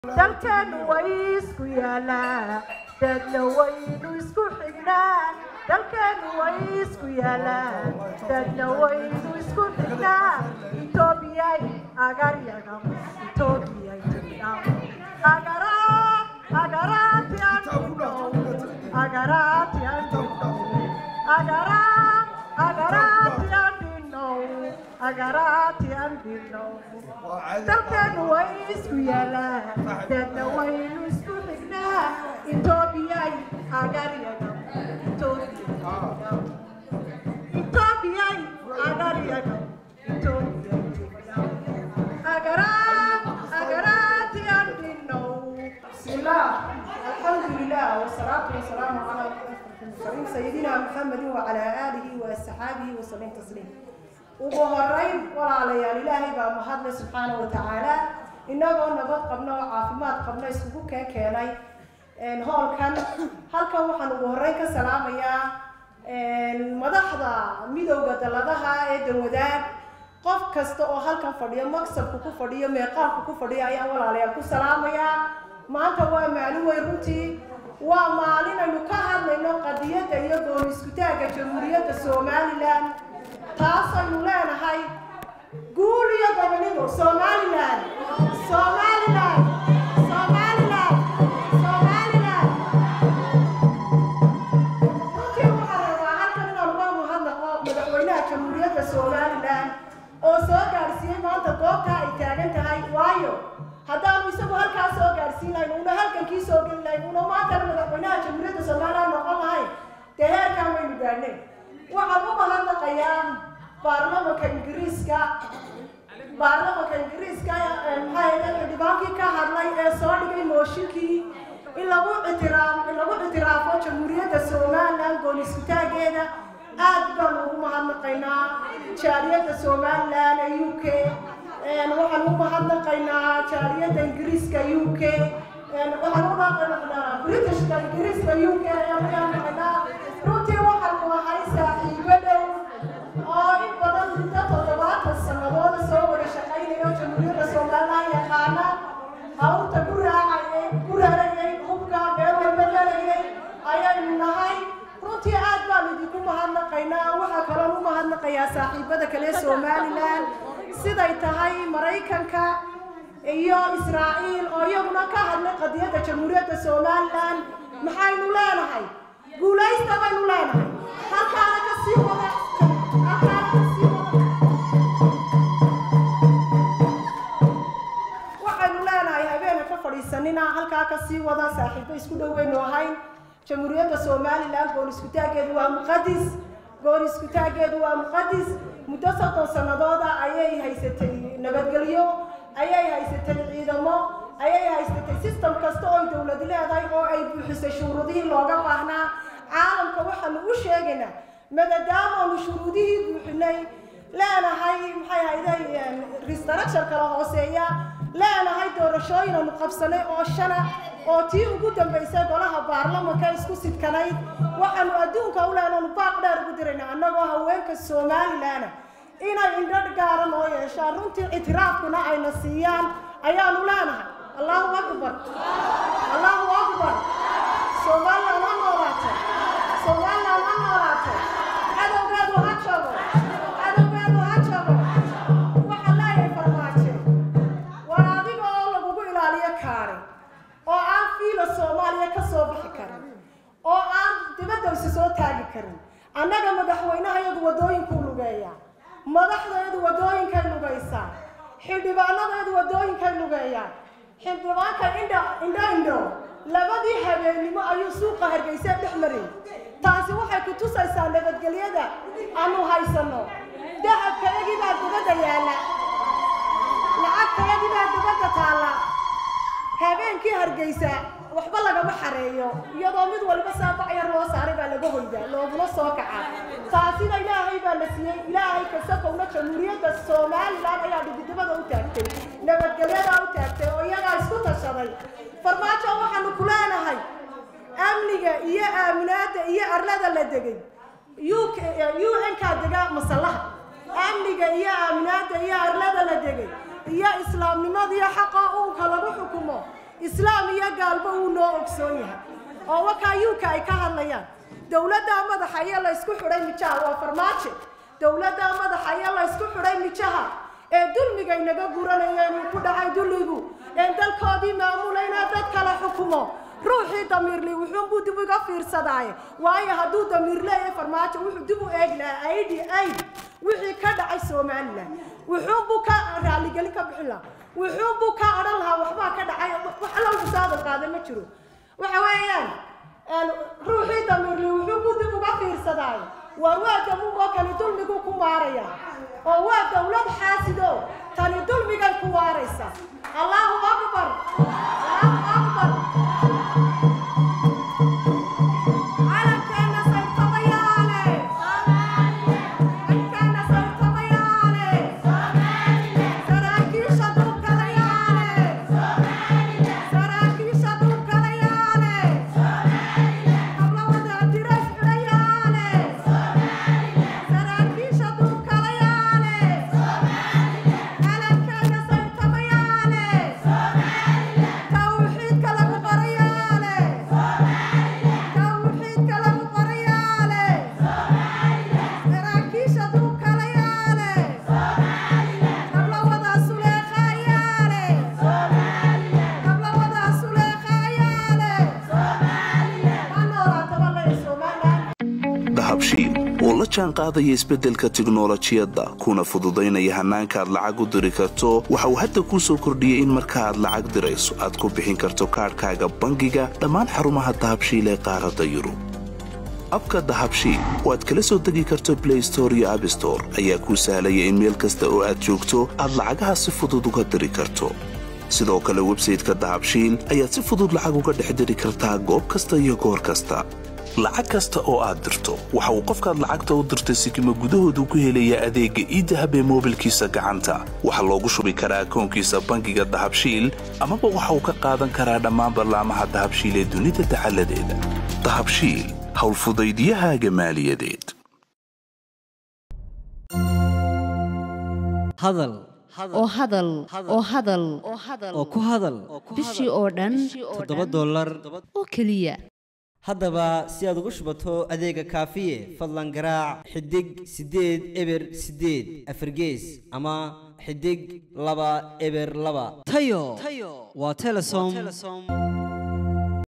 dalkeenu way isku yaalaa dadna waynu isku xignaa dalkeenu way isku yaalaa dadna waynu isku xignaa etoobiyay agaryagam etoobiyay jidham agaraa agaraati andhinow agaraati andhinow agaraa agaraati andhinow agaraati andhinow dalkeenu way isku yaalaa dadna waynu isku xignaa etoobiyay agaryagam etoobiyay agaryagam etoobiyay jidham agaraa agaraati andhinow بسم الله الحمد لله والصلاة والسلام على أشرف المرسلين سيدنا محمد وعلى آله وأصحابه وسلم تسليما ugu horeyn walaalayaal ilaahay baa mahadle subxaana wa tacaala inagoo nabad qabno oo caafimaad qabno iskugu keen keenay hoolkan halkan waxaan ugu horeyn ka salaamayaa madaxda midowda dalladaha ee danwadaag qof kasta oo halkan fadhiyo maksabku ku fadhiyo meeqaanku ku fadhiyo ayaan walaalayaal ku salaamayaa maanta waa maalin weyn runtii waa maalin aynu ka hadlayno qadiyadda iyo gooni iskutaagga jamhuuriyadda somalilan taasaynu leenahay guul iyo gobonimo somalilan somalilan somalilan somalilan runtii waxaan rabaa halkan inaan uga mahadnaqo madaxweynaha jamhuuriyadda somalilan oo soo gaadhsiiyey maanta goobtaa ay taagan tahay waayo haddaanu isagu halkaa soo gaadhsiin lahayn una halkankii soo geli lahayn una maantana madaxweynaha jamhuuriyadda somalilan noqon lahayn dee heerkaan waynu gaadhnay waxaan u mahadnaqayaa baarlamanka ingiriiska baarlamanka ingiriiska maxaa yeele xildhibaankii ka hadlay ee soo dhigay mooshinkii in lagu ictiraaf in lagu ictiraafo jamhuuriyadda somalilan gooni iskutaageeda aad baan ugu mahadnaqaynaa jaaliyadda somalilan ee u k waxaan u mahadnaqaynaa jaaliyadda ingiriiska u k waxaan u mahadnaqaynaa britishka ingiriiska u k ayaan mahadnaqaynaa runtii waxaanu ahay saaxiibo dhow oo in badan muddo toddobaatan sanadooda soo wada shaqaynayo jamhuuriyadda somalilan yaqaana hawrta ku raacayay ku rarayay hubka meel walba galayay ayaynu nahay runtii aad baan idinku mahadnaqaynaa waxaa kaloon u mahadnaqayaa saaxiibada kale somalilan siday tahay maraykanka iyo israa'iil oo iyaguna ka hadlay qadiyadda jamhuuriyadda somalilan maxaynu leenahay guulaysta baynu leenahay halkaana ka sii wada halkaana ka sii wada waxaynu leenahay habeena ka fadhiisanina halkaa ka sii wada saaxiibo isku dhow baynu ahayn jamhuuriyadda somalilan goon iskutaageedu waa muqadis goon iskutaageedu waa muqadis muddo soddon sanadooda ayay haysatay nabadgelyo ayay haysatay ciidamo ayay haysatay system kasta oo ay dowlad leedahay oo ay buuxisay shuruudihii looga baahnaa caalamka waxaanu u sheegaynaa maadaamaanu shuruudihii buuxinay leenahay maxay ahayday restructure kala hooseeya leenahay doorashooyin aanu qabsanay oo shana oo tii ugu dambaysay golaha baarlamanka isku sidkanayd waxaanu adduunka u leenaanu baaq dheer ugu dirayna annagoo haweenka somalilan inay indho gaara noo yeeshaan runtii ictiraafkuna ayna siiyaan ayaanu leenahay allahu akbar allahu akbar somalilan ha noolaato somalilan ha noolaato cadowgeedu ha jabo cadowgeedu ha jabo waxaa leeyahay farmaajo war adiga oo lagugu ilaaliyo kaari oo aan fiila soomaaliya ka soo bixi karin oo aan dibadaysa soo taagi karin annaga madaxweynaha iyagu waddooyinkuu lugeeyaa madaxdeedu waddooyinkay lugaysaa xildhibaanadeedu waddooyinkay lugeeyaan xildhibaanka indha indho indho labadii habeennimo ayuu suuqa hargeysa dhex marayy taasi waxay ku tusaysaa nabadgelyada aanu haysanno dahabkayagii baa dibadda yaalla lacagtayadii baa dibadda taalla habeenkii hargeysa waxba lagama xareeyo iyadoo mid waliba saabac yar loo saaray baa laga hoydaa looguna soo kacaa taasina ilaahay baa la siiyey ilaahay kasakowna jamhuuriyadda somalilan ayaa dhigidibada u taagtay nabadgelyadaa u taagtay oo iyagaa isku tashaday farmaajo waxaanu ku leenahay amniga iyo aaminaada iyo arlada la degay u n-kaa dega masallaha amniga iyo aaminaada iyo arlada la degay iyo islaamnimada iyo xaqa uunka lagu xukumo islaam iyo gaalba uu noo ogsoon yahay oo wakaa yuuka ay ka hadlayaan dowladdaa madaxa iyo la ysku xidhay mijaha waa farmaajo dowladdaa madaxa iyo la ysku xidhay mijaha ee dulmiga inaga guranayeen uu ku dhacay dulligu een dalkoodii maamulayna dad kala xukumo ruuxii damiirli wuxuunbuu dib uga fiirsadaaye waayo hadduu damiir leeyahay farmaajo wuxuu dib u eegi lahaa aidi aid wixii ka dhacay somalilan wuxuunbuu ka raaligelin ka bixin lahaa wuxuunbuu ka odhan lahaa waxbaa ka dhacay wax alla usaadan qaaday ma jiro waxa weeyaan ruuxii damiirli wuxuunbuu dib uga fiirsadaaye waar waa damuugoo kani dulmiguu ku maaraya oo waa dowlad xaasido tani dulmigay ku waaraysa allahu akbar allahu akbar calankeena sayrtamayaale calankeena sayrtamayaale saraakiisha dhulkalayaale saraakiisha dhulkalayaale hablawada diras xidhayaale saraakiisha dhulkalayaale calankeena sayrtamayaale tawxiidka lagu qorayaale tawxiidka lagu qorayaale saraakiisha dhulkalayaale hablawada suleeqaayaale hablawada suleeqaayaale ma noolaataba lay somalilan dahabshiil oo la jaan qaadaya isbeddelka tiknolojiyadda kuna fududaynaya hannaanka aad lacag u diri karto waxa uu hadda kuu soo kordhiyey in marka aad lacag dirayso aad ku bixin karto kaadhkaaga bangiga dhammaan xarumaha dahabshiil ee qaaradda yurub abka dahabshiil oo aad kala soo degi karto blay store iyo abstore ayaa kuu sahlaya in meel kasta oo aad joogto aad lacagaha si fudud uga diri karto sidoo kale websayteka dahabshiil ayaad si fudud lacag uga dhex diri kartaa goob kasta iyo goor kasta lacag kasta oo aad dirto waxa uu qofkaad lacagta u dirtay sikima gudahoodu ku helayaa adeegga iidahab ee moobilkiisa gacanta waxaa loogu shubi karaa akoonkiisa bangiga dahabshiil amaba waxa uu ka qaadan karaa dhammaan ballaamaha dahabshiil ee dunida dacaladeeda dahabshiil howlfudaydiyahaaga maaliyadeed hadal oo hadal oo hadal oo ku hadal bishii oo dhan toddoba dollar oo keliya haddaba si aad ugu shubato adeega kaafiye fadlan garaac xidig siddeed eber siddeed afargees ama xidig laba eber laba tayo waa telesom